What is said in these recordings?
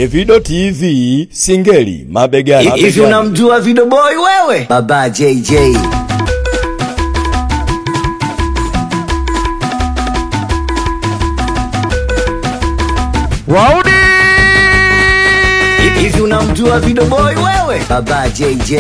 Evido TV Singeli mabegani. Hivi mabegani. unamjua Video Boy wewe? Baba JJ. Wauni Hivi unamjua Video Boy wewe? Baba JJ.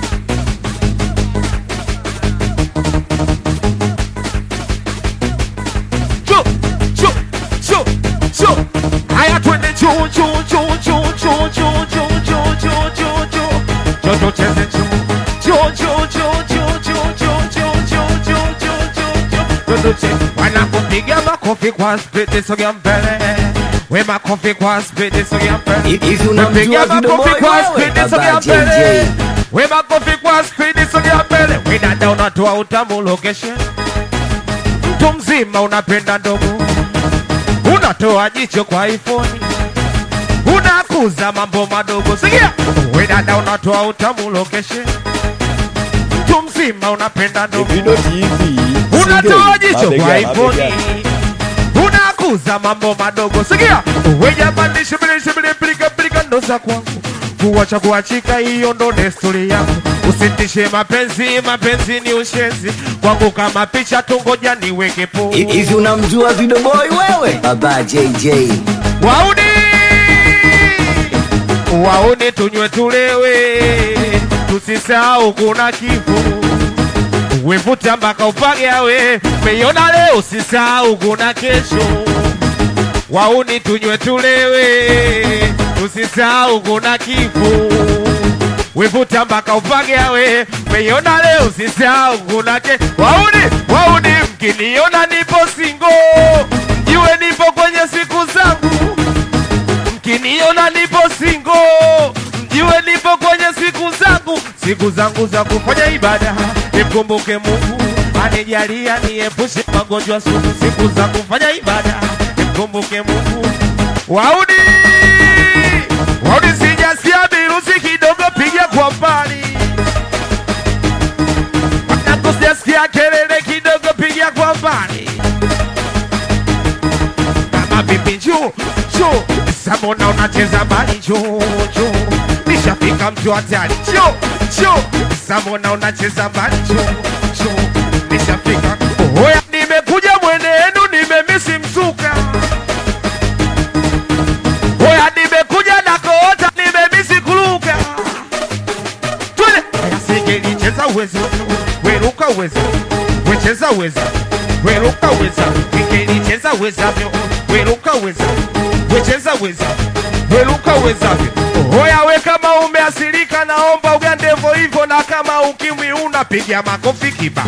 Chu, chu, chu, chu. Haya twende chu, chu, chu, chu, chu, chu, chu, chu, chu, chu, chu. Chu, tucheze chu. Chu, chu, chu, chu, chu, chu, chu, chu, chu, chu, chu, chu. Chu, tucheze. Wanakupiga makofi kwa spidi sogea mbele we makofi kwa spidi sogea mbele Hivi unamjua Piga Video makofi Boy kwa wewe? spidi Baba sogea JJ. mbele we makofi kwa spidi sogea mbele we dada unatoa utamu location mtu mzima unapenda ndogo, unatoa jicho kwa iPhone, unakuza mambo madogo. Sikia we dada, unatoa utamu location, mtu mzima unapenda ndogo, Evido TV unatoa Singeli jicho kwa mabegani. iPhone, mabegani. unakuza mambo madogo. Sikia we jamani, shibili shibili, pilika pilika, ndo za kwangu kuwacha kuachika, hiyo ndo desturi yangu. Usitishe mapenzi, mapenzi ni ushenzi kwangu, kama picha tungoja niweke po Hivi unamjua Video Boy wewe? Baba JJ. Wauni wauni, tunywe tulewe, tusisahau kuna kifo. Wevuta mpaka upagawe, meiona leo, usisahau kuna kesho. Wauni tunywe tulewe, tusisahau kuna kifo. Wevuta mpaka upagawe, meiona leo, usisahau kuna kesho. Wauni wauni, mkiniona nipo singo, mjue nipo kwenye siku zangu mkiniona nipo singo, mjue nipo kwenye siku zangu, siku zangu za kufanya ibada. Nimkumbuke Mungu anijalia, niepushe magonjwa sugu, siku za kufanya ibada. Nimkumbuke Mungu. Waudi waudi, sijasikia virusi kidogo, piga kwa mbali. Nakusijasikia kelele kidogo, piga kwa mbali kama vipi juu juu samona unacheza bali juu juu nishafika mtu hatari juu juu samona unacheza bali juu juu nishafika hoya nimekuja mwenenu nimemisi mzuka hoya nimekuja na koota nimemisi kuluka twende Haya, singelicheza uwezo weruka uwezo wecheza uweza weruka uweza ingelicheza uwezavyo weruka uweza wecheza uweza weruka uwezavyo hoya we kama umeasirika naomba ugandevo hivyo na kama ukimwi unapiga makofi kiba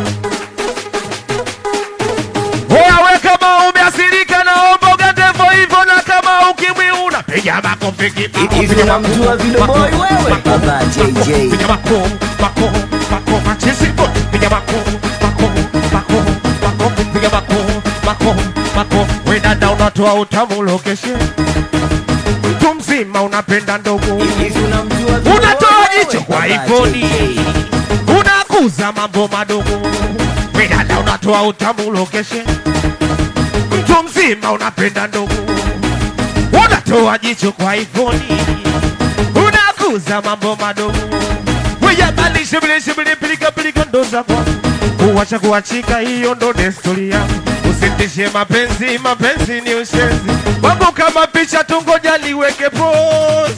hoya we kama umeasirika naomba ugandevo hivyo na kama ukimwi unapiga makofi kiba Hivi unamjua Video Boy wewe? Baba JJ. Piga mako, mako, mako, machezi bo. Piga mako, mako, mako, mako, piga mako, mako, mako. We dada unatoa utamu location. Mtu mzima unapenda ndogo. Hivi unamjua Video Boy Unatoa wewe? jicho kwa Baba iPhone. JJ. Unakuza mambo madogo. We dada unatoa utamu location. Mtu mzima unapenda ndogo. Unatoa jicho kwa iPhone. Unakuza mambo madogo. Wejabali shibili shibili pilika pilika ndo za kwangu. Kuwacha kuachika hiyo ndo desturi yangu. Usitishe mapenzi, mapenzi ni ushenzi. Wangu kama picha tungoja niweke pose.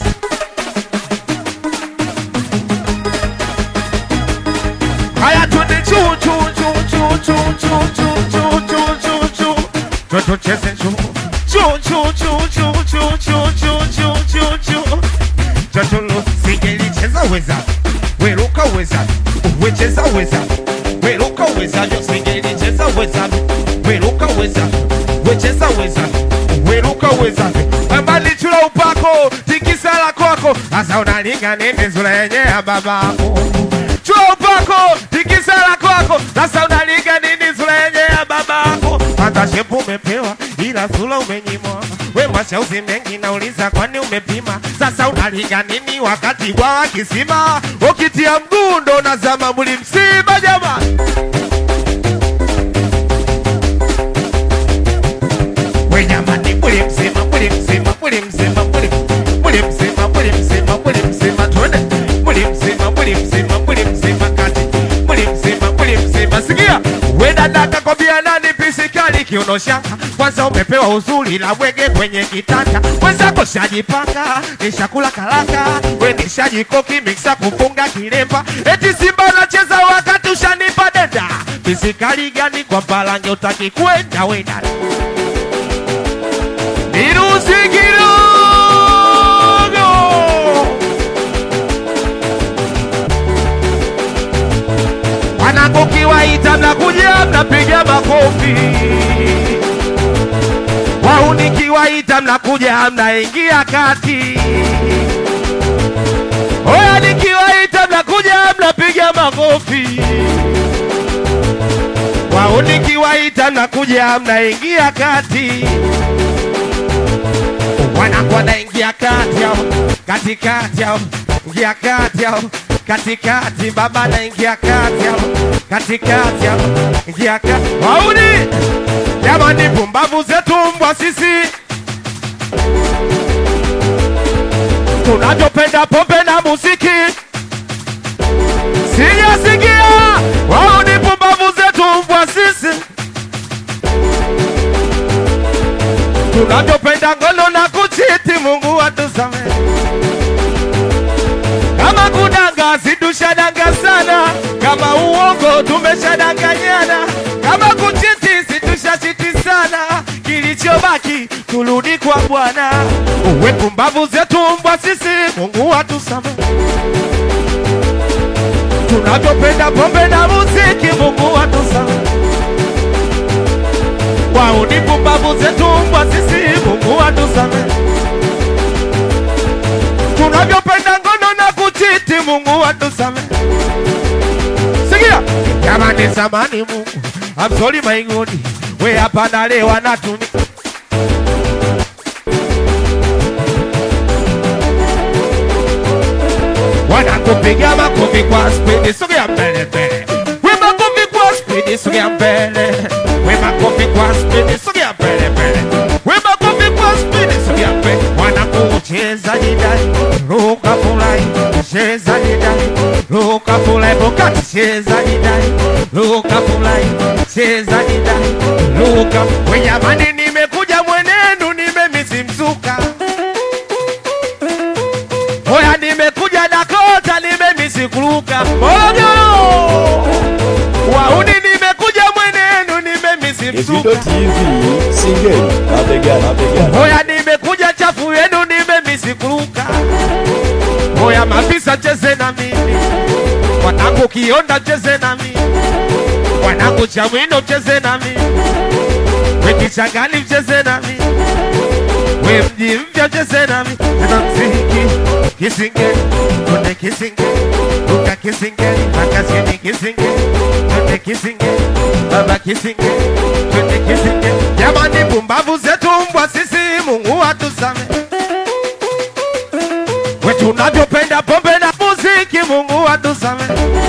Haya twende chu chu chu chu chu chu chu chu chu chu chu chu tucheze chu chu chu chu chu chu chu chu chu chu chu Chacholo singelicheza weza weruka weza wecheza weza weruka weza yo singelicheza weza weruka weza wecheza weza weruka weza ambali chula upako tikisala kwako asa unalinga nini zula yenye ya babako chula upako tikisala kwako sasa unalinga nini zula yenye ya babako hata shepu umepewa ila sula umenyimwa we mashauzi mengi nauliza kwani umepima sasa unalinga nini wakati bwawa kisima ukitia mguu ndo nazama muli msiba jamani we jamani muli mzima muli mzima muli mzima muli muli mzima Mwambia nani pisikali kiuno shanga, kwanza umepewa uzuri la bwege kwenye kitanda, mwenzako shajipanga, nishakula karanga, we nishajikoki miksa kufunga kilemba, eti Simba unacheza wakati ushanipa denda, pisikali gani kwa mpalange utaki kwenda wenda Niruhusi kidogo Wanangu kiwaita mnakuja mnapiga makofi, wauni kiwaita mnakuja mnaingia kati. Oya nikiwaita mnakuja mnapiga makofi, wauni kiwaita mnakuja mnaingia kati. Wanangu wanaingia kati yao, katikati yao, ingia kati yao, katikati. Baba anaingia kati yao, katikati yao, ingia kati. Wauni jamani, pumbavu zetu mbwa sisi tunavyopenda pombe na muziki, sijasikia. Wauni pumbavu zetu mbwa sisi tunavyopenda ngono na kuchiti, Mungu atusamehe. Kama kudanga situshadanga sana, kama uongo tumeshadanganyana, kama kuchiti situshachiti sana, kilichobaki turudi kwa Bwana. Uwe pumbavu zetu mbwa sisi, Mungu atusamehe. Tunavyopenda pombe na muziki, Mungu atusamehe wao ni pumbavu zetu mbwa sisi, Mungu atusamehe. Tunavyopenda ngono na kuchiti, Mungu atusamehe. Sikia jamani, samani Mungu, I'm sorry my God, we hapa na leo anatuni wanakupiga makofi kwa spidi, sogea mbele mbele, we makofi kwa spidi, sogea mbele, we makofi kwa spidi, sogea mbele mbele, we makofi kwa spidi, sogea mbele. Wanakucheza jidai, ruka fulai, cheza jidai, ruka fulai, bokati cheza jidai, ruka fulai, cheza jidai, ruka. We jamani, nimekuja mwenenu, nimemisi mzuka Oya nimekuja Dakota, nimemisi kuruka Morogoro. Wauni nimekuja mwenenu, nimemisi Evido msuka. TV Singeli mabegani mabegani Oya nimekuja chafu yenu, nimemisi kuruka. Oya mapisa cheze na mimi, wanangu kionda cheze na mimi, wanangu chamwino cheze na mimi, wekichangani mcheze na mimi we mji mpya cheze nami tena mziki kisingeli twende kisingeli ruka kisingeli makazini kisingeli twende kisingeli baba kisingeli twende kisingeli jamani pumbavu zetu mbwa sisi mungu atusame we tunavyopenda pombe na muziki mungu atusame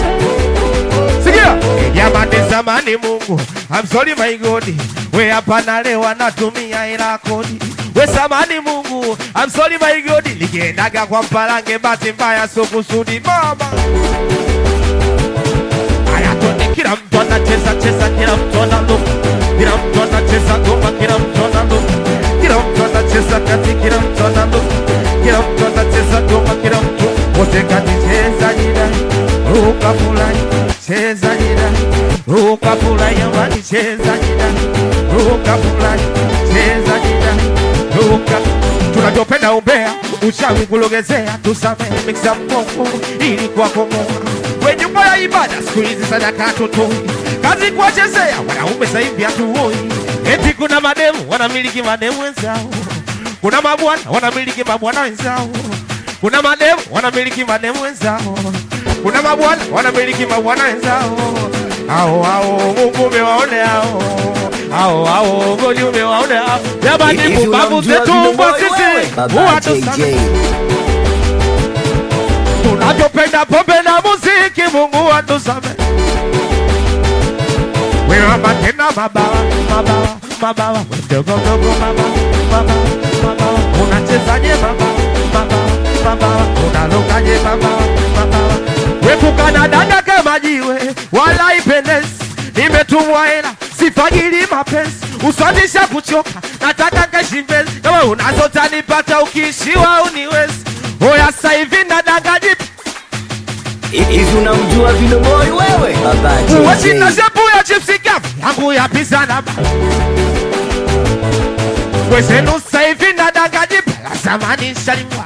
Sikia jamani, zamani Mungu, I'm sorry my God, we hapa na leo anatumia hela kodi. We samani Mungu, I'm sorry my God, nikiendaga kwa mpalange, bahati mbaya sio kusudi mama. Haya twende, kila mtu anacheza cheza, kila mtu analuka, kila mtu anacheza ngoma, kila mtu analuka, kila mtu anacheza kati, kila mtu analuka, kila mtu anacheza ngoma, kila mtu wote kati, cheza jidai, ruka fulani, cheza jidai, ruka fulani, amani, cheza jidai, ruka fulani, cheza jidai, ruka tunavyopenda umbea, uchawi kulogezea, tusamehe miksa mkongo ili kwa komoa we nyumba ya ibada siku hizi sadaka hatutoi, kazi kuwachezea wanaume sasa hivi hatuoi. Eti kuna mademu wanamiliki mademu wenzao, kuna mabwana wanamiliki mabwana wenzao, kuna mademu wanamiliki mademu wenzao, kuna mabwana wanamiliki mabwana wenzao. Ao ao Mungu umewaone hao ao ao Goli umewaone hao jamani, Hivi pumbavu unamjua zetu Vino mbwa Boy sisi wewe? Baba huwa tusamehe JJ. tunavyopenda pombe na muziki, Mungu atusamehe. Wewe tena mabawa mabawa mabawa, mdogo mdogo mabawa mabawa mabawa, unachezaje mabawa mabawa mabawa, unalukaje mabawa mabawa, wepukana dada kama jiwe, wala ipendezi, nimetumwa hela sifa sifagili mapenzi uswandisha kuchoka nataka kashimbezi kama unazotanipata ukiishiwa uniwezi oya saivi na dangajipa Hivi unamjua Vino Boy wewe? Baba Wachina JJ. shepu ya chipsi kavu yangu ya pizza na ba Wezenu saivi na dangajipa la zamani shalimwa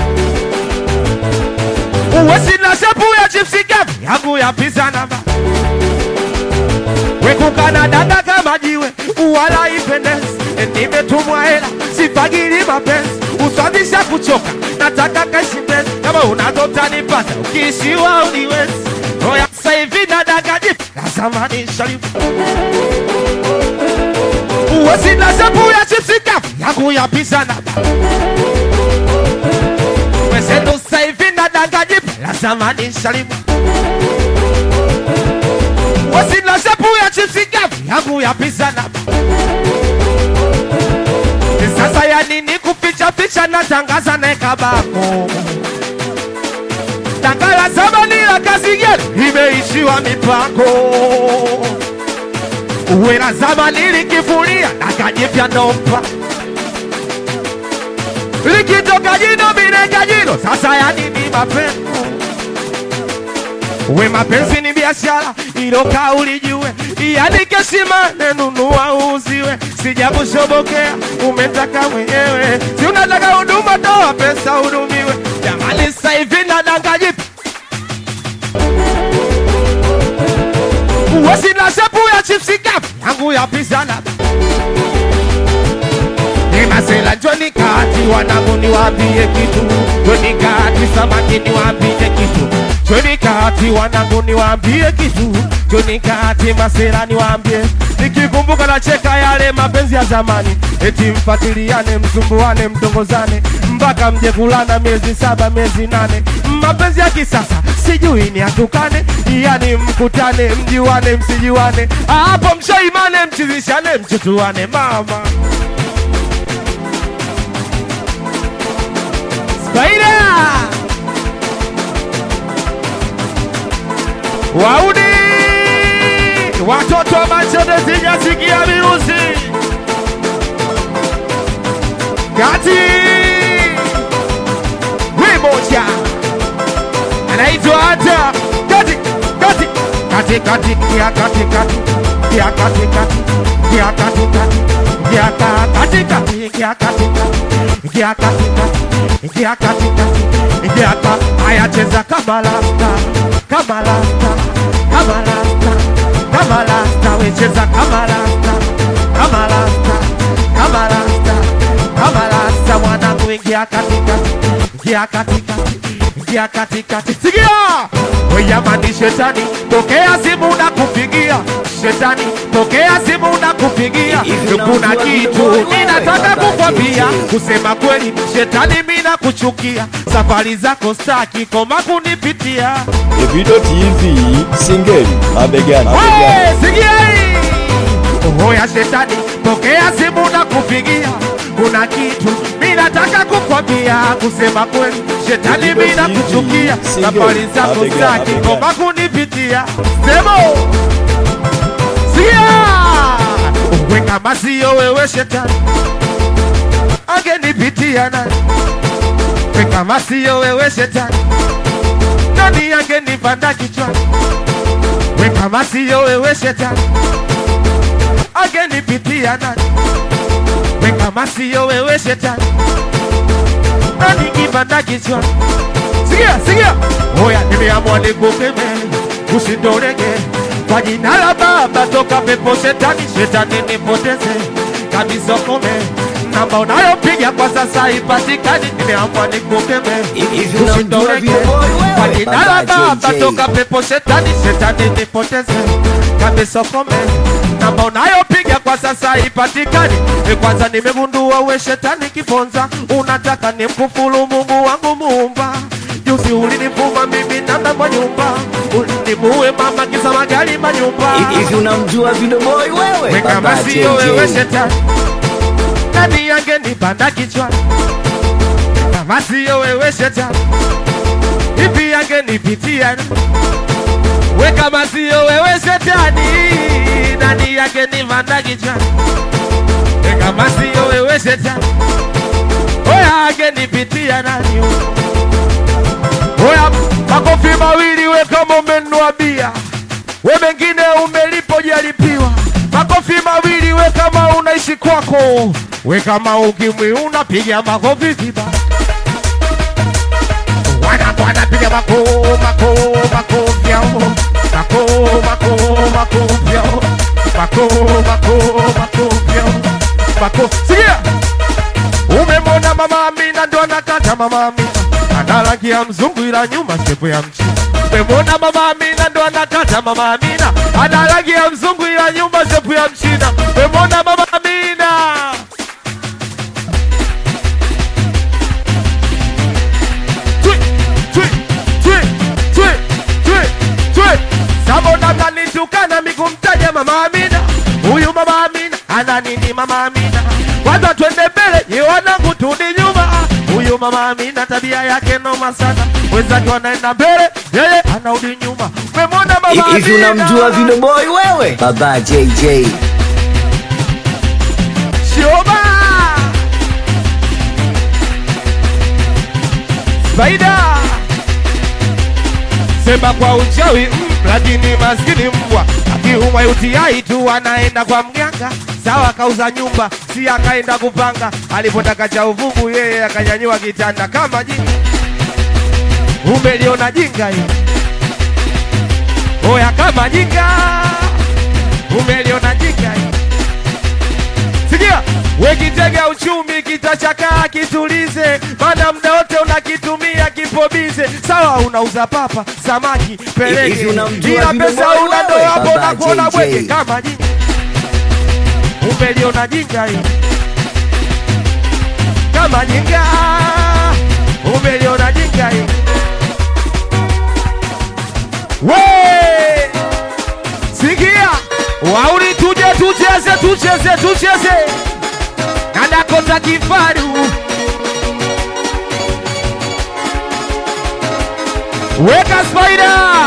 Wachina shepu ya chipsi kavu yangu ya pizza na ba Wekukana dada kama jiwe wala ipendezi Nimetumwa hela sifagili mapenzi usabisha kuchoka nataka kashipezi kama unazotanipata ukiishiwa uniwezi Oya saivi na dangajipa la zamani shalimwa Wasina shepu ya chipsi kavu yangu ya pizza na ba Wezenu saivi na dangajipa la zamani shalimwa Wasina shepu ya chipsi kavu yangu ya pizza na ba Sasa ya nini kuficha ficha na tangaza na kabako Tangala zamani la kazi gani imeishiwa mipako Uwe na zamani likifulia na kajipya nompa likitoka jino mineka jino sasa ya nini mapenzi we mapenzi ni biashara ilo kauli jue iandike simane nunua uuziwe sija kushobokea umetaka mwenyewe si unataka huduma toa pesa hudumiwe jamani sasa hivi na dangajipa wasina shepu ya chipsi kavu yangu ya pizza na Nimasela Joni kati wanangu niwaambie kitu Joni kati samaki niwaambie kitu Joni kati wanangu niwaambie kitu Joni kati masela niwaambie Nikikumbuka na cheka yale mapenzi ya zamani Eti mfatiliane msumbuane mtongozane Mpaka mje kulana miezi saba miezi nane Mapenzi ya kisasa sijui ni atukane Yani mkutane mjiwane msijiwane Hapo mshaimane mchizishane mchutuane mama Spider! Wauni! Watoto wa Manchester sijasikia virusi. Kati! Wimoja! Anaitwa hata kati kati kati kati kia kati kati kia kati kati kia kati kati kia ka- kati kati kia kati kati kia kati kati kia kati kati kia ka haya cheza kama lasta kama lasta kama lasta kama lasta we cheza kama lasta kama lasta kama lasta kama lasta mwanangu ingia katikati ingia katikati ingia katikati sikia weyamani shetani tokea simu na kupigia shetani tokea simu na kupigia Hivi kuna unamjua kitu Big Boy ninataka wewe? kukwambia Baba JJ. kusema kweli shetani mina kuchukia safari zako staki koma kunipitia Evido TV Singeli mabegani mabegani Wewe, sikia hii Oya shetani, pokea simu na kupigia, kuna kitu mi nataka kukwambia. Kusema kweli, shetani Vivo mi nakuchukia, TV, safari zako mabega, zaki mabega. koma kunipitia. Semo sikia, we kama siyo wewe shetani, angenipitia nani? We kama siyo wewe shetani, nani angenipanda kichwani? We kama siyo wewe shetani angenipitia nani? We kama siyo wewe shetani nani kipanda kichwa? Sikia, sikia, oya, nimeamua nikukeme, usindorege kwa jina la Baba, toka pepo shetani, shetani nipoteze kabisa, kome namba unayopiga kwa sasa ipatikani. Nimeamua nikukeme, Hivi unamjua usindorege Vino Boy wewe? kwa jina la Baba Baba, JJ. toka pepo shetani, shetani nipoteze kabisa, kome namba unayopiga kwa sasa ipatikani. E, kwanza nimegundua we shetani kiponza, unataka nimkufuru Mungu wangu muumba. Juzi ulinivuma mimi nanda kwa nyumba, ulinimuue mama kisa magari manyumba. Hivi unamjua Vino Boy wewe? We kama Baba siyo wewe JJ. shetani, nani angenipanda kichwani? Kama siyo wewe shetani, ipi angenipitia? We kama siyo wewe shetani, nani yake ni vanda kichwani? E, kama siyo wewe shetani, oya angenipitia nani? Oya, makofi mawili we kama umenunua bia, we mengine umelipo jalipiwa. Makofi mawili we kama unaishi kwako, we kama ukimwi unapiga makofi vibaya wana bwana piga mako mako mako vyao mako mako mako vyao mako mako mako vyao mako sikia umemwona mama Amina ndo anakata mama Amina ana rangi ya mzungu ila nyuma shepu ya mchina umemwona mama Amina ndo anakata mama Amina ana rangi ya mzungu ila nyuma shepu ya mchina umemwona mama Amina Twi, twi, twi, twi, twi, twi. Sabona mnanitukana mikumtaja mama Amina, huyu mama Amina ana nini mama Amina? Kwanza twende mbele, ye wanangu turudi nyuma. Huyu mama Amina tabia yake noma sana, wenzake wanaenda mbele, yeye anarudi nyuma. Umemwona mama Hivi Amina? unamjua Video Boy wewe? Baba JJ. Shoba Faida Sema kwa uchawi mm, lakini maskini mbwa akiumwa UTI tu anaenda kwa mganga. Sawa, kauza nyumba, si akaenda kupanga. Alipotaka cha uvugu, yeye akanyanyua kitanda kama jinga. Umeliona jinga hii? Oya, kama jinga. Umeliona jinga hii? Sikia, we kitega uchumi kitachakaa, kitulize, maana muda wote unakitumia kipobize. Sawa, unauza papa, samaki, Hivi pelege, unamjua ila Vino pesa Boy una ndo wewe? hapo Baba unakuona JJ. bwege kama jinga. Umeliona jinga hii kama jinga, umeliona jinga hii we Sikia, wauli tuje tucheze tucheze tucheze na Dakota Kifaru. Weka Spider.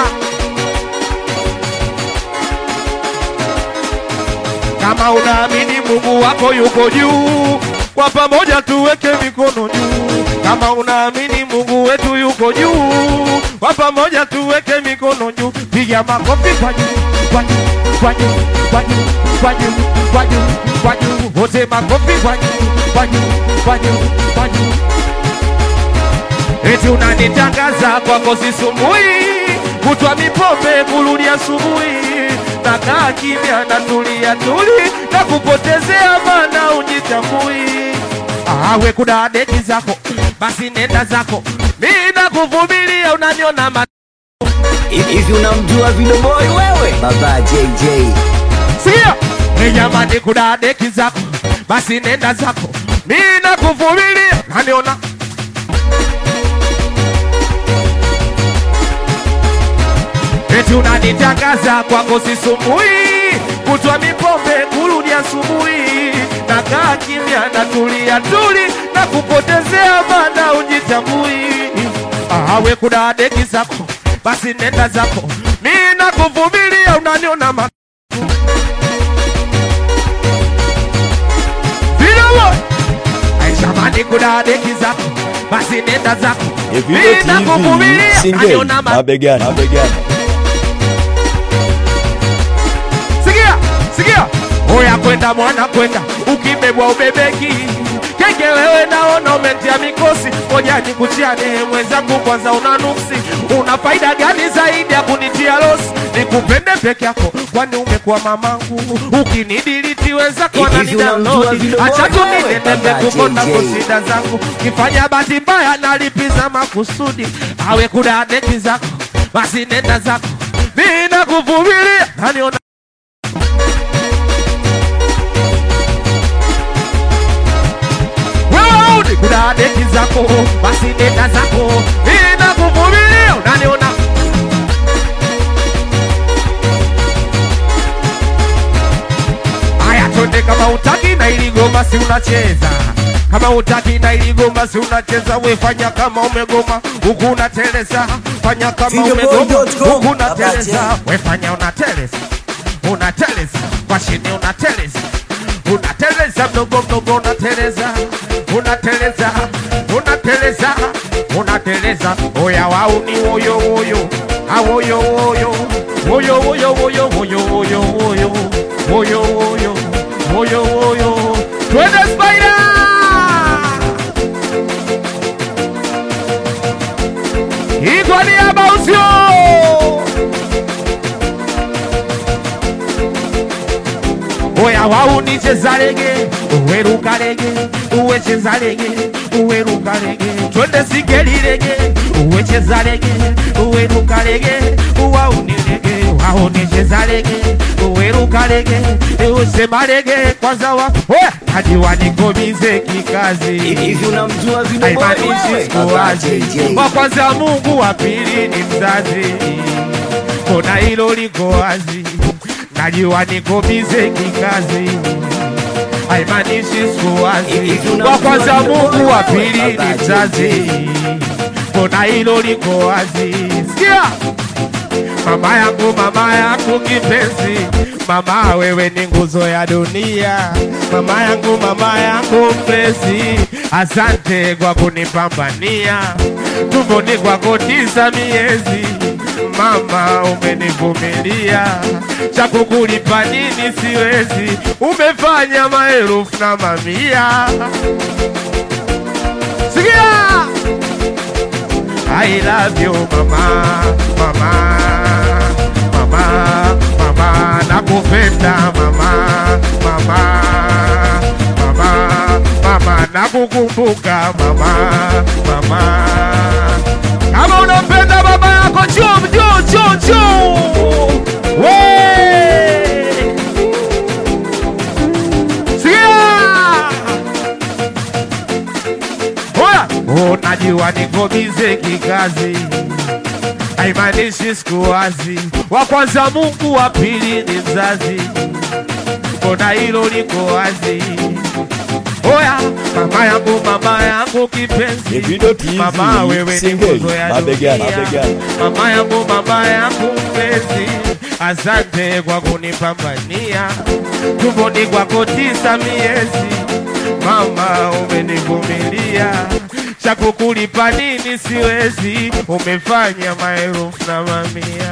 Kama unaamini Mungu wako yuko juu, kwa pamoja tuweke mikono juu. Kama unaamini Mungu wetu yuko juu, kwa pamoja tuweke mikono juu. Piga makofi kwa juu, kwa juu, kwa juu, kwa juu, kwa juu, kwa juu, kwa juu. Wote makofi kwa juu, kwa juu, kwa juu, kwa juu. Eti unanitangaza kwako sisumbui, kutwa mipombe kurudi asubuhi, nakaa kimya na tulia tuli na kupotezea mana ujitambui. Awe kuna deki zako, basi nenda zako, mi nakuvumilia, unaniona ma Hivi unamjua Video Boy wewe? Baba JJ. Sikia, hey jamani, kuna deki zako, basi nenda zako, mi nakuvumilia, naniona eti unanitangaza kwako sisumbui, kutwa mipombe kurudi asubuhi, nakaa kimya na tulia tuli na kupotezea mana ujitambui. Awe kuna deki zako, basi nenda zako, mi nakuvumilia, unaniona ma Vilawo Aishamani kuna deki zako, basi nenda zako, Evido mi TV nakuvumilia, single unaniona ma mabegani mabegani Sikia, sikia, oya kwenda mwana kwenda, ukibebwa ubebeki kenge wewe, naona umetia mikosi. Ngoja nikuchiane mwenzangu, kwanza una nuksi. Una faida gani zaidi ya kunitia losi? Nikupende peke yako, kwani umekuwa mamangu. Ukinidiliti wenzako Hivi wananidownload. unamjua Vino Boy Acha tu wewe? ninetembe Baba kukonda JJ. kosida zangu, kifanya bahati mbaya nalipiza makusudi. Awe kuna deki zako, basi nenda zako, mimi nakuvumilia, naniona wewe udi kuna deki zako, basi nenda zako, mimi nakuvumilia, unaniona Aya, twende kama utaki na ili goma si unacheza kama utaki na ili goma si unacheza, wefanya kama umegoma huku unateleza, wefanya kama Videoboy.com. umegoma huku unateleza Abache. wefanya unateleza unateleza kwa chini unateleza unateleza mdogo mdogo unateleza unateleza unateleza unateleza oya wauni woyo woyo awoyo woyo woyo woyo woyo woyo woyo woyo woyo woyo woyo woyo twende spider Iko niaba usio Oya wauni cheza rege uweruka rege uwe cheza rege uweruka rege twende sigeli rege uwe cheza rege uweruka rege uwauni rege wauni cheza rege uweruka rege usema rege kwanza wa oya najiwa nikomize kikazi Hivi unamjua Video Boy haimaanishi wewe? Baba sikuwazi. JJ. Wa kwanza Mungu, wa pili ni mzazi, kona hilo liko wazi, najua niko bize kikazi, haimaanishi sikuwazi. Hivi unamjua Wa kwanza Video Boy Mungu, wa wewe? pili Baba ni mzazi, kona hilo liko wazi. Sikia mama yangu, mama yangu kipenzi, mama wewe ni nguzo ya dunia, mama yangu, mama yangu mpenzi, asante kwa kunipambania tumboni kwako tisa miezi, mama umenivumilia, cha kukulipa nini siwezi, umefanya maelfu na mamia. Sikia! I love you mama, mama, mama, mama, nakupenda mama, mama, mama, mama, nakukumbuka mama, mama. Kama unampenda baba yako chum chum chum chum. We! Sikia! Oya! Unajua niko bize kikazi, haimaanishi sikuwazi. Wa kwanza Mungu, wa pili ni mzazi, mbona hilo liko wazi. Oya, mama yangu, mama yangu kipenzi, Davido TV, mama wewe ni single, nguzo ya mabegani, dunia. mabegani. Mama yangu, mama yangu mpenzi, asante kwa kunipambania tumboni kwako tisa miezi Mama umenivumilia, cha kukulipa nini siwezi, umefanya maelfu na mamia.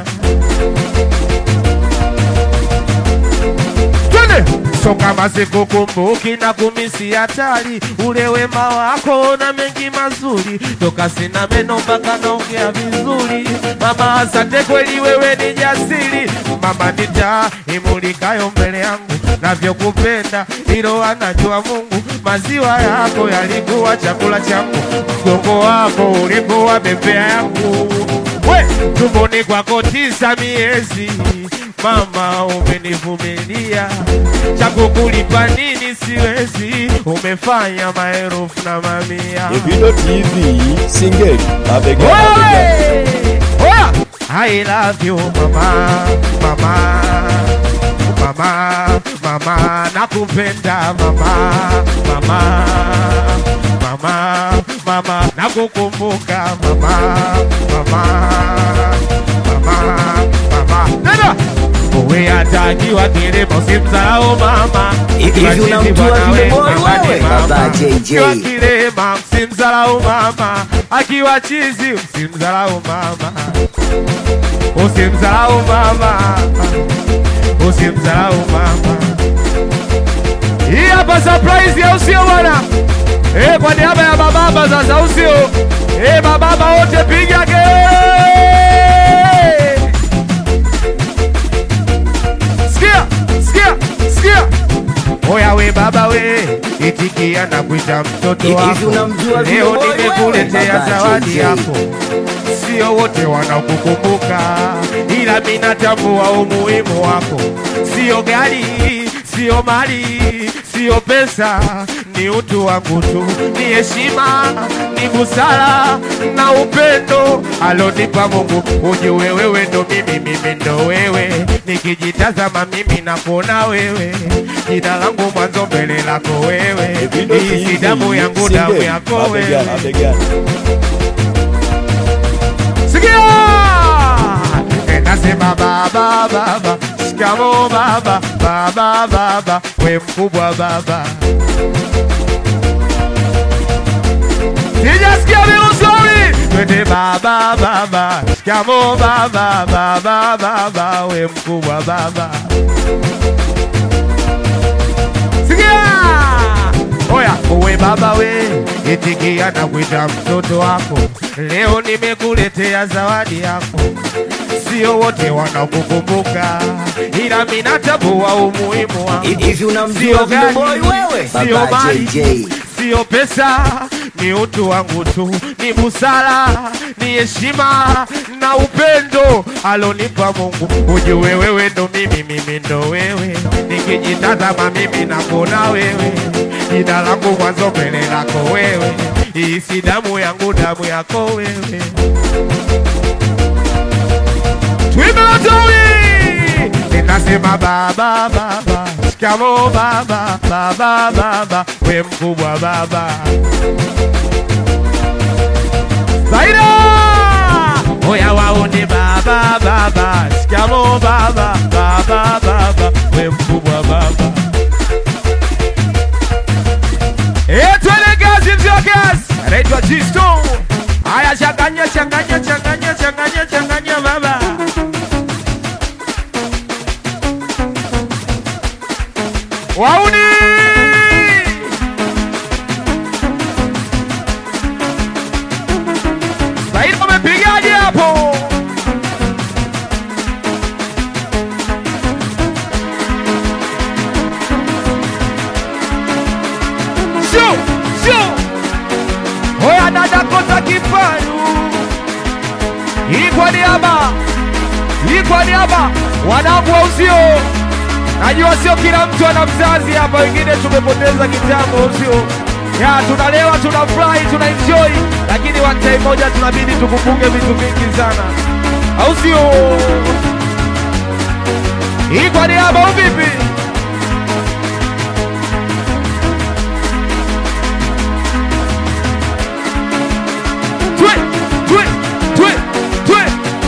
Twende so kama sikukumbuki na kumisi hatari, ule wema wako na mengi mazuri, toka sina meno mpaka naongea vizuri. Mama asante kweli, wewe ni jasiri. Mama ni taa imulikayo mbele yangu, navyokupenda hilo anajua Mungu. Maziwa yako yalikuwa chakula changu, mgongo wako ulikuwa bembea yangu. We tumboni kwako tisa miezi Mama umenivumilia, cha kukulipa nini siwezi, umefanya maelfu na mamia. Davido TV single mabegani mabegani. Wewe! Oya! I love you mama, mama, mama, mama, nakupenda mama, mama, mama, mama, nakukumbuka mama, mama, mama, mama. Nenda! Uwe atakiwa kilimo simsahau mama. Hivi Ukiwa unamjua chizi bwana Video we, Boy mama ni wewe? mama. Baba JJ. Ukiwa kilema msimdharau mama, akiwa chizi msimdharau mama, usimdharau mama, usimdharau mama. Hii hapa surprise ya usio bwana, eh, kwa niaba ya bababa sasa usio, eh, bababa wote piga kelele. Sikia, sikia, sikia. Oya we baba we, itikia na kuita mtoto Hivi wako. unamjua Video Leo Boy wewe? nimekuletea Baba zawadi JJ. yako, sio wote wanakukumbuka, ila mimi natambua umuhimu wako. Sio gari, sio mali, sio pesa, ni utu wangu tu, ni heshima, ni busara na upendo alonipa Mungu. Ujue wewe ndo mimi, mimi ndo wewe, nikijitazama mimi nakuona wewe, jina langu mwanzo mbele lako wewe, Davido hii si damu TV yangu damu single yako mabegani wewe. mabegani. Sikia! Ninasema baba baba, shikamo baba baba baba, we mkubwa baba. Sijasikia vizuri, twende baba baba, shikamo baba baba baba, we mkubwa baba. Sikia! Oya, uwe baba we, itikia na kuita mtoto wako. Leo nimekuletea zawadi yako. Sio wote wanakukumbuka, ila mimi natambua umuhimu wako. Hivi unamjua Sio Video gari, Boy wewe? sio Baba mali, JJ. sio pesa, ni utu wangu tu, ni busara, ni heshima na upendo alonipa Mungu. Ujue wewe ndo mimi, mimi ndo wewe. Nikijitazama mimi nakuona wewe, jina langu mwanzo mbele lako wewe. Hii si damu yangu, damu yako wewe. Twimbe watowi ninasema baba baba, shikamo baba baba baba, we mkubwa baba. Zaida oya waone baba baba, shikamo baba baba baba, we mkubwa baba. Eh, twende kazi mzee wa kazi. Anaitwa Jisto. Haya changanya changanya changanya changanya changanya baba. Wauni! Saidi umepigaje hapo? Sio, sio. Hoya dada kota kifaru. Hii kwa niaba. Hii kwa niaba wanangu wa uzio. Najua sio kila mtu ana mzazi hapa, wengine tumepoteza kitambo, sio? Ya, tunalewa, tunafurahi, tuna enjoy, lakini one time moja tunabidi tukumbuke vitu vingi sana, au sio? Hii kwa niaba au vipi? Twe, twe, twe, twe.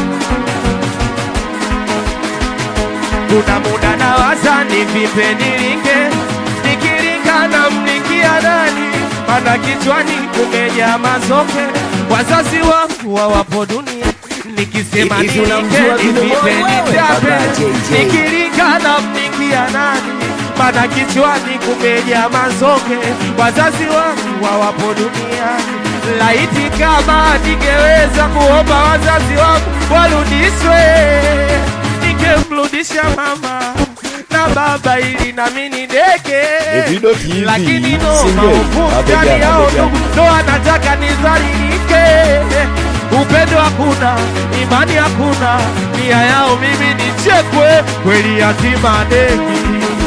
Kuna muda nawaza ni vipe nilinge, nikilingana mlingia nani, mana kichwani kumejaa mazoke, wazazi wangu hawapo dunia nikisema Hivi nilinge unamjua ni Video Boy vipe wewe? nitape, Baba JJ. nikilingana mlingia nani, mana kichwani kumejaa mazoke, wazazi wangu hawapo duniani laiti kama ningeweza kuomba wazazi wangu warudishwe, ningemrudisha mama na baba ili nami nideke, Evido TV, lakini no single, maovu mabega, ndani yao mabega. ndugu ndo anataka nizalilike. Upendo hakuna, imani hakuna, nia yao mimi nichekwe, kweli yatima deki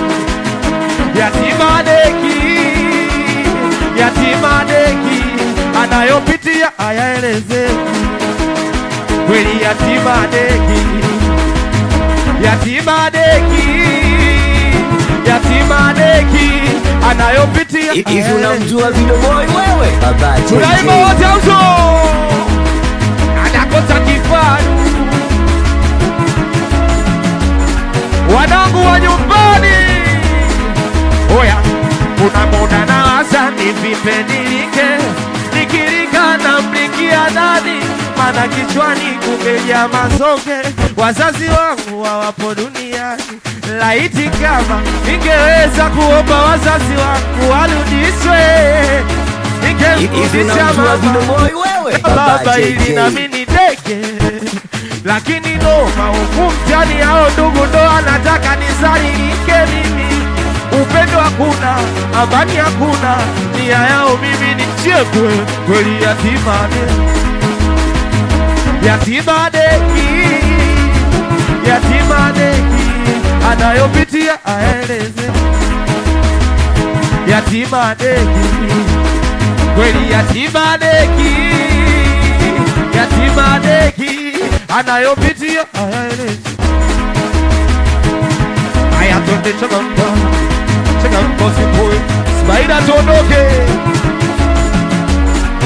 yatima deki, yatima deki, anayopitia ayaelezeki. Kweli yatima deki, yatima deki, yatima deki, anayopitia Hivi ayaelezeki. unamjua Video Boy wewe? Baba Tunaimba JJ. wote auzo anakosa kifaru, wanangu wa nyumbani. Oya, kuna muda na hasa ni vipe nilike, nikilika na mlikia nani, mana kichwani kumejaa mazoke, wazazi wangu hawapo duniani. Laiti kama ningeweza kuomba wazazi wangu warudishwe, Hivi ningemrudisha unamjua Video mama Boy wewe? baba ili nami nideke, lakini no maovu mtani hao ndugu ndo anataka nizalilike mimi. Upendo hakuna, amani hakuna, nia yao mimi nichekwe, kweli yatima deki, yatima deki, yatima deki, anayopitia aeleze, yatima deki kweli yatima deki, yatima deki anayopitia hayaelezi. Haya, twende changamka, changamka, sipoi Spider, tuondoke.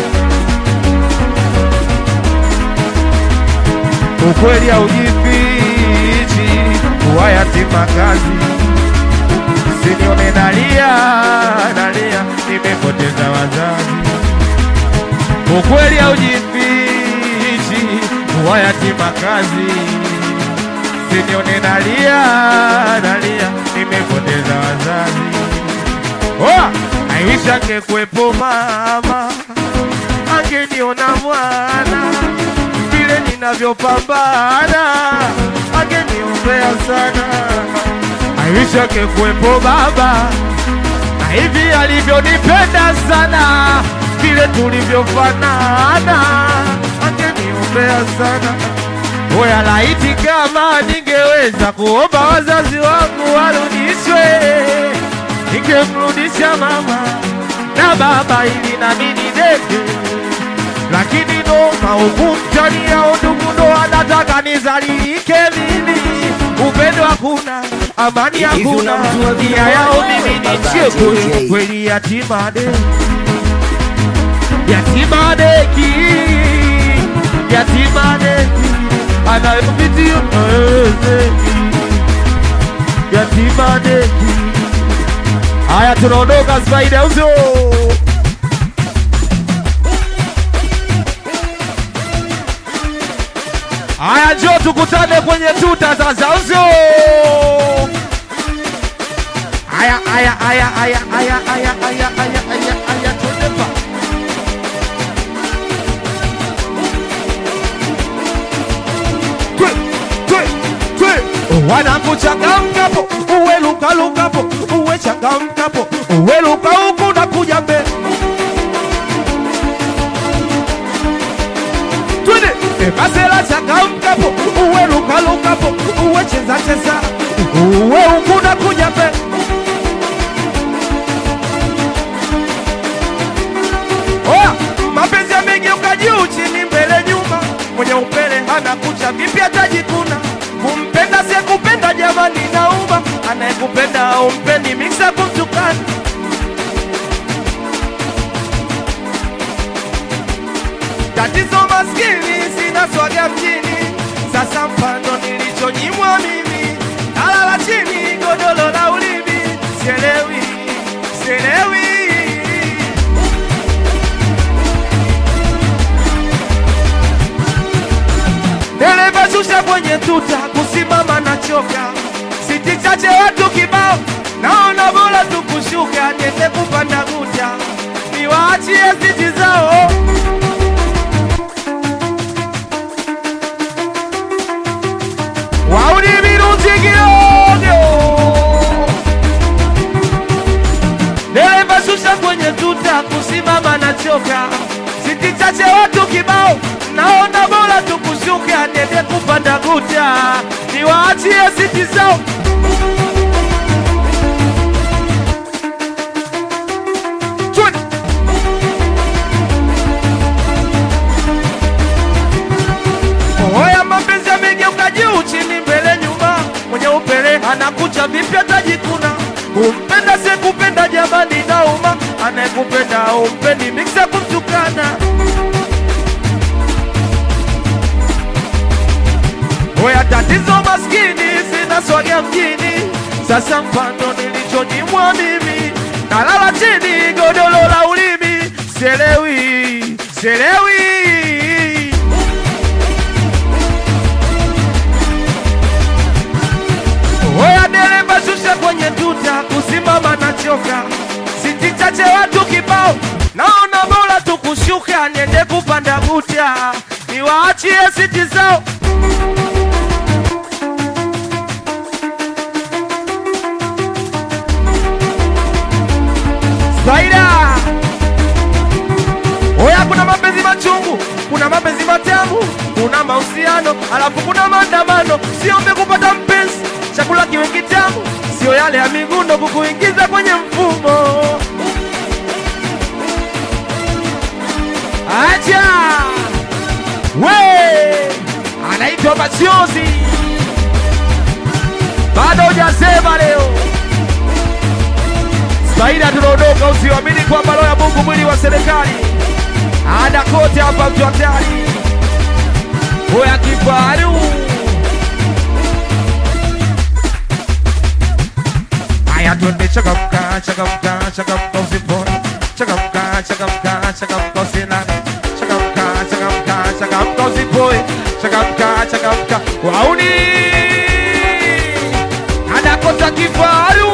Ukweli haujifi, yatima kazi, sinione nalia nalia, nimepoteza wazazi. Ukweli haujifichi, kuwa yatima kazi, sinione nalia nalia, nimepoteza wazazi. Oh, I wish angekuwepo mama angeniona mwana vile ninavyopambana, angeniombea sana. I wish angekuwepo baba na hivi alivyonipenda sana, vile tulivyofanana, angeniombea sana. Oya, laiti kama ningeweza kuomba wazazi wangu warudishwe, ningemrudisha mama na baba ili nami nideke, lakini noma huku mtani yao ndugu ndo anataka nizalilike mimi. Upendo hakuna, amani Hivi hakuna, unamjua vile nia yao wewe, mimi Baba nichie JJ? kweli kweli, yatima de yatima deki yatima deki anayopitia hawezeki yatima deki Haya, tunaondoka Spider uzo. Haya, njoo tukutane kwenye tuta sasa uzo. Haya, haya, haya, haya, haya, haya, haya, haya, haya, haya, twende pa. Twe, twe, twe. Wanakuchangamkapo uwe lukalukapo uwe changamkapo uwe luka huku na kuja mbele twende ebasela changamkapo uwe lukalukapo uwe cheza cheza uwe huku na kuja mbele Oya, mapenzi yamegeuka juu chini mbele nyuma, mwenye upele hana kucha, vipi atajikuna? Kumpenda si kupenda, jamani nauma, anayekupenda haumpendi, miksa kumtukana. Tatizo maskini, sina swaga mjini, sasa mpando nilichonyimwa mimi, nalala chini, godolo la ulimi, sielewi, sielewi Dereva shusha kwenye tuta, kusimama na choka, siti chache watu kibao, naona bora tu kushuka, niende kupanda guta, niwaachie siti zao. Wauni mirunzi kidogo, dereva shusha kwenye tuta, kusimama na choka, siti chache watu kibao, naona bora tu kushuka, niende kupanda guta, niwaachie siti zao. Twende. Oya, mapenzi yamegeuka juu chini, mbele nyuma, mwenye upele anakucha vipi atajikuna? Kumpenda si kupenda, jamani nauma, anayekupenda umpendi, miksa kumtukana. Oya, tatizo maskini, sina swaga mjini, sasa mpando nilichonyimwa mimi, nalala chini, godolo la ulimi, sielewi, sielewi Oya dereva shusha kwenye tuta, kusimama na choka, siti chache watu kibao, naona bora tu kushuka, niende kupanda guta, niwaachie siti zao. Spider! Oya, kuna mapenzi machungu, kuna mapenzi matamu, kuna mahusiano, alafu kuna maandamano. Siombe kupata mpenzi, chakula kiwe kitamu, sio yale ya migundo kukuingiza kwenye mfumo. Acha we, anaitwa Machozi, bado hujasema leo. Spider, tunaondoka, usiamini kwamba roho ya Mungu mwili wa serikali ada kote hapa, mtu hatari oya kifaru haya twende changamka changamka changamka usipone changamka changamka changamka usilale changamka changamka changamka usipoe changamka changamka wauni anakosa kifaru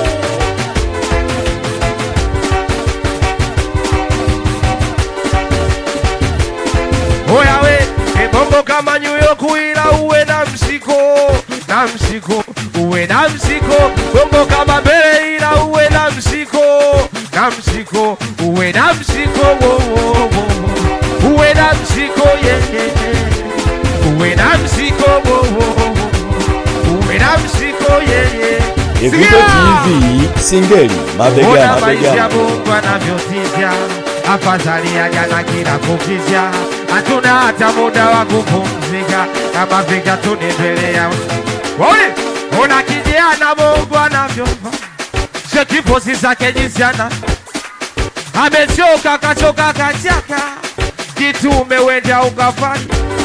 Oya we, ebongo kama New York ila uwe na mshiko, na mshiko, uwe na mshiko. Bongo kama mbele ila uwe na mshiko, na mshiko, uwe na mshiko, wo, wo, wo, wo. uwe na mshiko, yeah, yeah, yeah. uwe na mshiko, wo, wo, wo, wo. uwe na mshiko, yeah, yeah. Evido Sikia! TV Singeli mabegani Ona maisha mabegani. Mungu anavyotisha, afadhali ya jana kila kukicha. Hatuna hata muda wa kupumzika, kama vika tunaendelea. Waone, ona kijana Mungu anavyompa, cheki posi zake jinsi ana amechoka, kachoka, kachaka, kitu umewenda ukafanya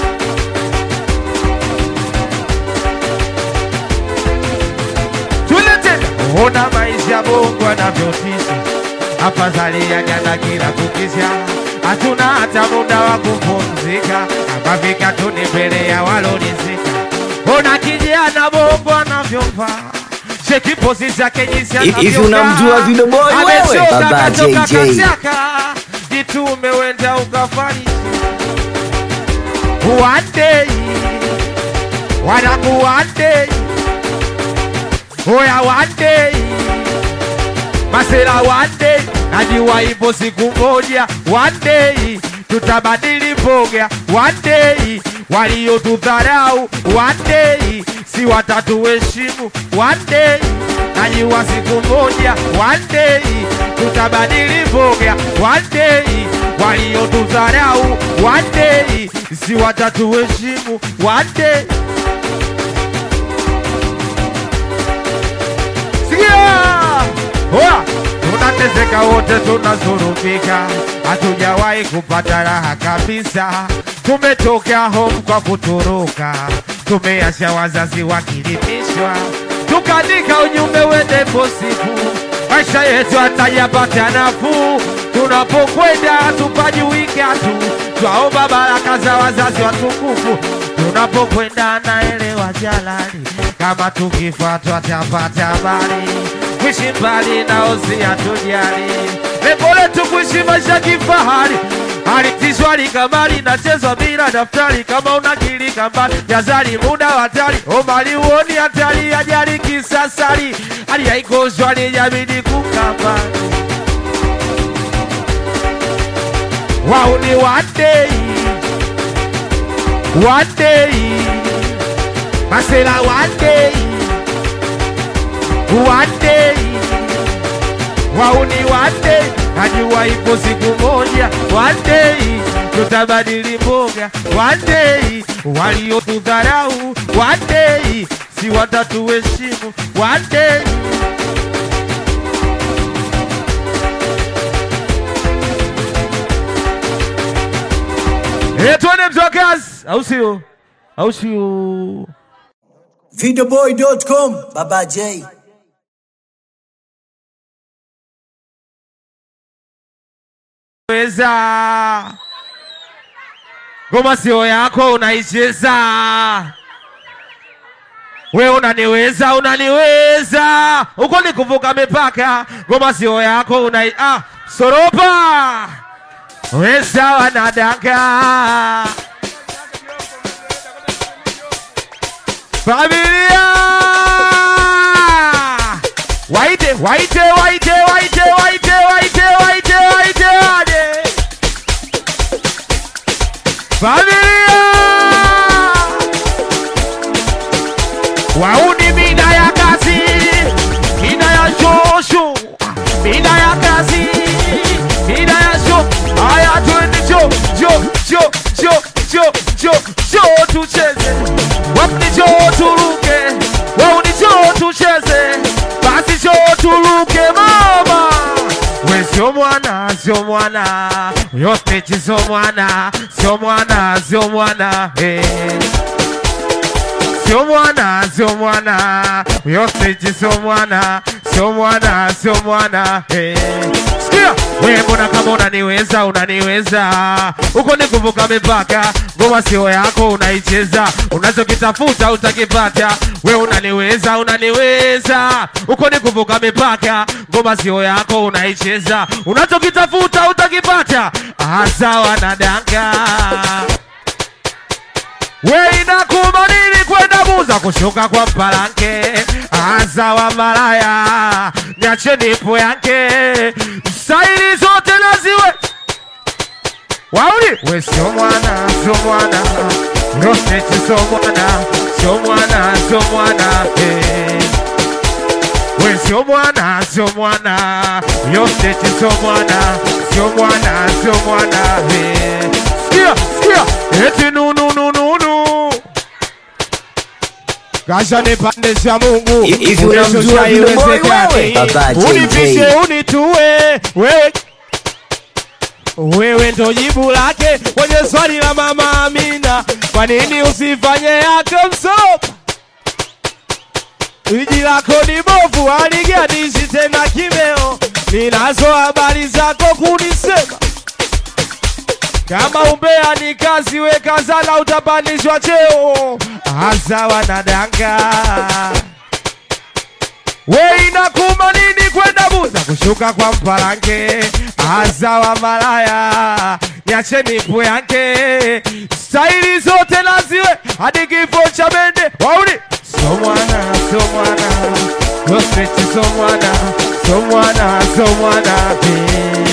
tulete ona maisha Mungu anavyotisha, afadhali ya jana kila kukisha. Hatuna hata muda wa kupumzika, kama vika tuni mbele ya walonizika. Ona kijana Mungu anavyompa cheki posi zake jinsi Hivi anavyokaa. unamjua Video Boy wewe? Amechoka, Baba kachoka, JJ. kachaka, kitu umewenda ukafanya one day, wanangu one day Oya one day Masela one day Najua ipo siku moja One day Tutabadili mboga One day Waliotudharau One day Si watatuheshimu One day Najua siku moja One day Tutabadili mboga One day Waliotudharau One day Si watatuheshimu One day Sikia! Oya! Tunateseka wote, tunazurumika, hatujawahi kupata raha kabisa. Tumetoka home kwa kutoroka, tumeacha wazazi wakilimishwa, tukaandika ujumbe wende posifu, maisha yetu hatayapata nafuu. Tunapokwenda tupajuika tu, twaomba baraka za wazazi watukufu. Tunapokwenda naelewa jalali, kama tukifa twatapata habari kuishi mbali nao si hatujali. Lengo letu kuishi maisha kifahari, halitishwa likamari, nachezwa bila daftari. Kama unakili kambali, jazari muda hatari, omali uoni hatari, ajali kisasari, hali haikoshwa lijabidi kukambani. Wao ni one day, one day, masela one day one day wauni one day najua ipo siku moja one day tutabadili mboga one day waliotudharau one day si watatuheshimu one day Eh, tuone mtokazi au sio au sio Videoboy.com Baba J. weza ngoma sio yako unaicheza we unaniweza unaniweza huko ni kuvuka mipaka ngoma sio yako unai ah, soropa weza wanadanga familia waite waite waite waite waite waite waite waite wade familia wauni mida ya kazi mida ya shosho mida ya kazi mida ya sho haya twende jo jo jo jo jo jo jo tucheze wauni jo turuke wauni jo tucheze basi jo turuke mama we sio mwana sio mwana yote sio mwana sio mwana sio mwana hey. Sio mwana, sio mwana, yote sio mwana, sio mwana sio mwana hey. Sikia we mbona kama unaniweza unaniweza uko ni kuvuka mipaka ngoma sio yako unaicheza unachokitafuta utakipata we unaniweza unaniweza uko ni kuvuka mipaka ngoma sio yako unaicheza unachokitafuta utakipata hasa wanadanga we inakuma nini kwenda buza kushuka kwa mpalanke aza wa malaya niache nipo yake staili zote naziwe wauli we sio mwana sio mwana rosteti sio mwana sio mwana sio mwana eh. we sio mwana sio mwana rosteti sio mwana sio mwana sio mwana eh. sikia sikia eti nununununu Kasha nipandisha Mungu Hivi unamjua Unishusha Vile Boy iwezekane. wewe? Baba JJ. Unipishe unitue wewe wewe ndo jibu lake kwenye swali la mama Amina, kwa nini usifanye yako msopa? Iji lako ni bovu, aliganishi tena kimeo, ninazo habari zako kunisema kama umbea ni kazi, weka sana, utapandishwa cheo. Hasa wanadanga we inakuma nini kwenda buza kushuka kwa mpalanke hasa wa malaya niache nipu yake staili zote naziwe hadi kifo cha mende wauni so mwana so mwana gospeti so mwana so mwana so mwana eh.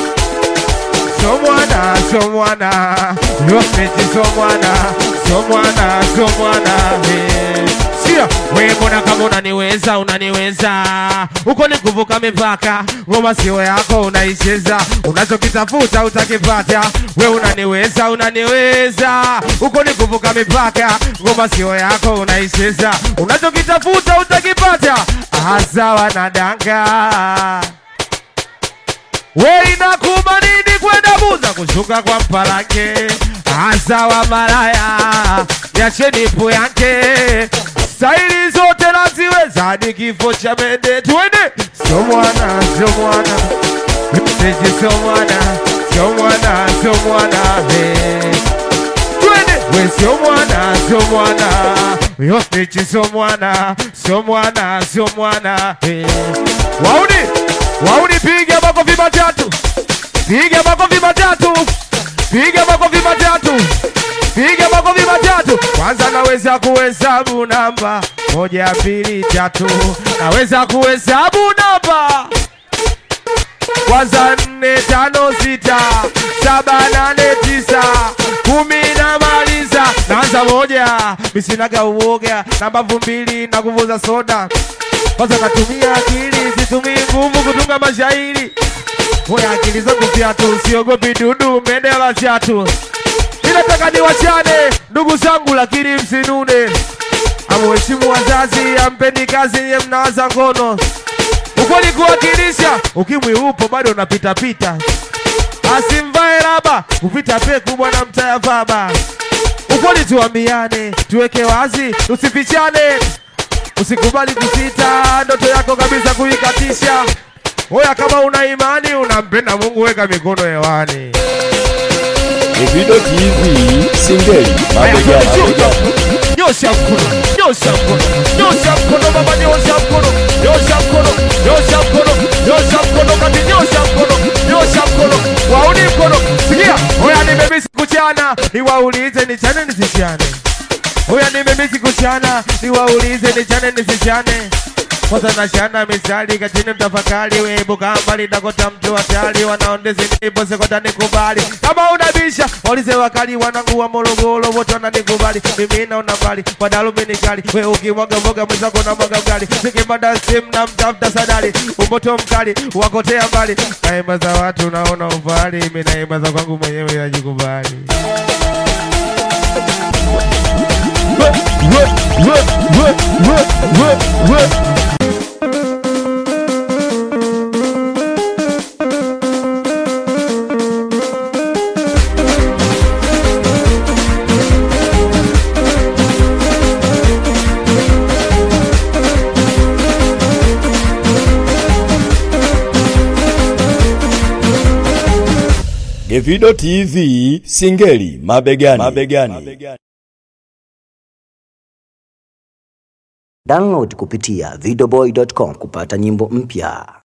So mwana, so mwana, yospeti so mwana, so mwana, so mwana, eh. Sikia, we mbona kama unaniweza, unaniweza uko ni kuvuka mipaka, ngoma sio yako unaicheza, unachokitafuta utakipata. We unaniweza, unaniweza uko ni kuvuka mipaka, ngoma sio yako unaicheza, unachokitafuta utakipata. Hasa wanadanga we inakuma nini kwenda buza kushuka kwa mpalanke hasa wa malaya niache nipo yake staili zote naziweza hadi kifo cha mende tuende sio mwana sio mwana mteji sio mwana sio mwana sio mwana hey. Twende we sio mwana sio mwana yostechi sio mwana sio mwana sio mwana eh. Wauni wauni, piga makofi matatu, piga makofi matatu, piga makofi matatu, piga makofi matatu. Kwanza naweza kuhesabu namba moja, mbili, tatu, naweza kuhesabu namba kwanza nne tano sita saba nane tisa kumi na maliza naanza moja misinaga uoga namba mbili na kuvuza soda kwanza natumia akili situmii nguvu kutunga mashairi Moya akili zangu fyatu siogopi dudu mendela chatu ninataka niwachane ndugu zangu lakini msinune amuheshimu wazazi ampeni kazi nye mnawaza ngono ukweli kuwakilisha ukimwi upo bado unapitapita asimvae raba kupita peku bwana mtaya baba ukweli tuambiane tuweke wazi tusifichane usikubali kusita ndoto yako kabisa kuikatisha oya kama una imani unampenda mungu weka mikono hewani Evido TV Singeli mabega mabega nyosha mkono nyosha mkono nyosha mkono baba nyosha mkono nyosha mkono nyosha mkono nyosha mkono kati nyosha mkono nyosha mkono wauni mkono sikia oya nimemisi kuchana niwaulize nichane nisichane oya nimemisi kuchana niwaulize nichane nisichane kwanza nashana misali katini mtafakari weibuka mbali dakota mtu hatari wanaondezi nipo sekota nikubali kama unabisha waulize wakali wanangu wa Morogoro wote wananikubali mimi naona mbali wadalumi ni kali we ukimwaga mboga mwenzako na mwaga mgali sikipata simu na mtafuta sadari umoto mkali wakotea mbali naimba za watu naona ufahari mimi naimba za kwangu mwenyewe najikubali we, we, we, we, we, we, we. Evido TV Singeli mabegani. mabegani. Download kupitia videoboy.com kupata nyimbo mpya.